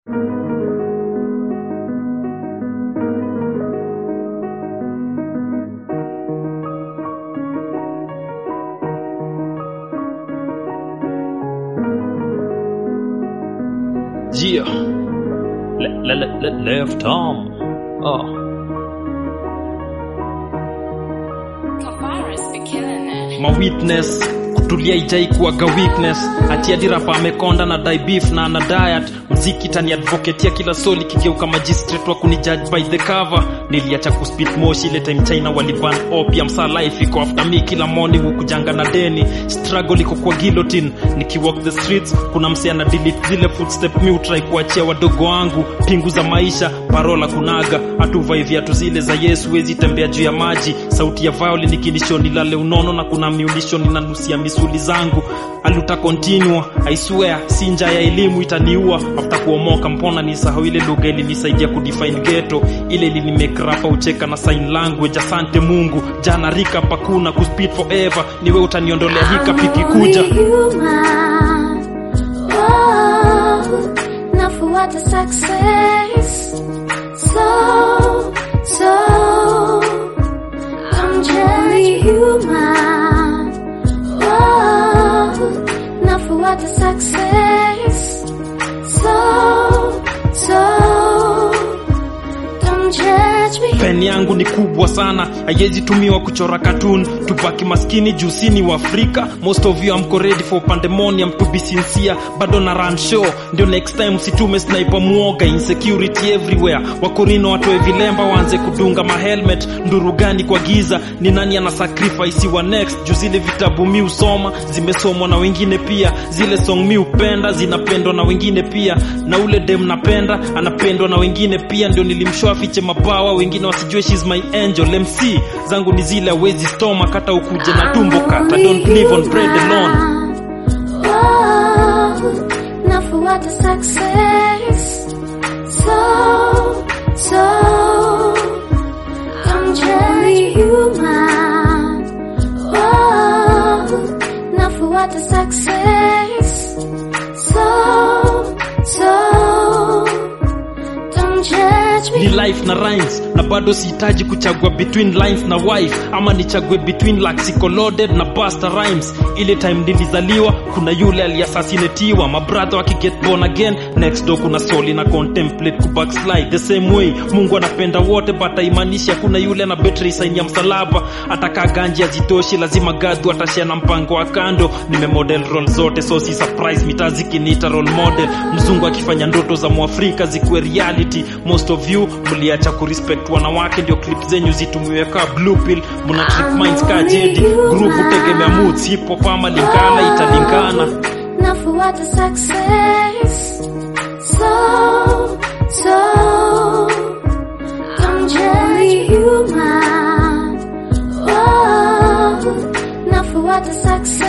Yeah. Le, le, le, le, left arm. Oh. Kafaris be killing it. Ma witness kutulia ijai kuwaga weakness ati hadi rapa amekonda na die beef na ana diet mziki tani advocate ya kila soli kigeuka magistrate wa kunijudge by the cover niliacha kuspit moshi ile time china waliban opium sa life iko after me kila morning hukujanga na deni struggle iko kwa guillotine nikiwalk the streets kuna msee ana delete zile footstep mi utrai kuachia wadogo wangu pingu za maisha parola kunaga hatuvai viatu zile za yesu wezi tembea juu ya maji sauti ya violin ikinishoni lale unono na kuna miulisho ninanusia misuli zangu aluta continua i swear si njaa ya elimu itaniua after kuomoka mbona nisahau ile lugha ilinisaidia kudefine ghetto ile ilinimekrapa ucheka na sign language asante mungu jana rika pakuna kuspit forever niwe utaniondolea hika pikikuja nafuata success so so I'm just human oh, nafuata success so so don't judge me pen yangu ni kubwa sana haiwezi tumiwa kuchora cartoon tubaki maskini jusini wa afrika most of you amko ready for pandemonium to be sincere bado na run show ndio next time situme sniper muoga insecurity everywhere wakorino watoe vilemba waanze kudunga mahelmet nduru gani kwa giza ni nani ana sacrifice wa next juu zile vitabu mi usoma zimesomwa na wengine pia zile song mi upenda zinapendwa na wengine pia na ule dem napenda anapendwa na wengine pia ndio nilimshoa fiche mabawa wengine wasijue she's my angel mc zangu ni zile awezi stoma kata ukuje na tumbo kata don't live on bread alone Oh, nafuata success so so I'm just human oh, nafuata success so so don't judge me ni life na rhymes na bado sihitaji kuchagua between lines na wife ama nichague between laxico loaded na basta rhymes ile time nilizaliwa kuna yule aliasasinetiwa mabradha wakiget born again next door kuna soli na contemplate kubackslide the same way mungu anapenda wote but haimaanishi hakuna yule na betri saini ya msalaba atakaa ganji azitoshi lazima gadhu atashia na mpango wa kando nimemodel role zote so si surprise mitaa zikiniita role model mzungu akifanya ndoto za mwafrika zikuwe reality most of you mliacha kurespect wanawake ndio clip zenyu zitumiwe kaa blue pill mna trick minds kaa jedi group hutegemea moods hip hop ama lingala italingana nafuata success so so I'm just human oh, nafuata success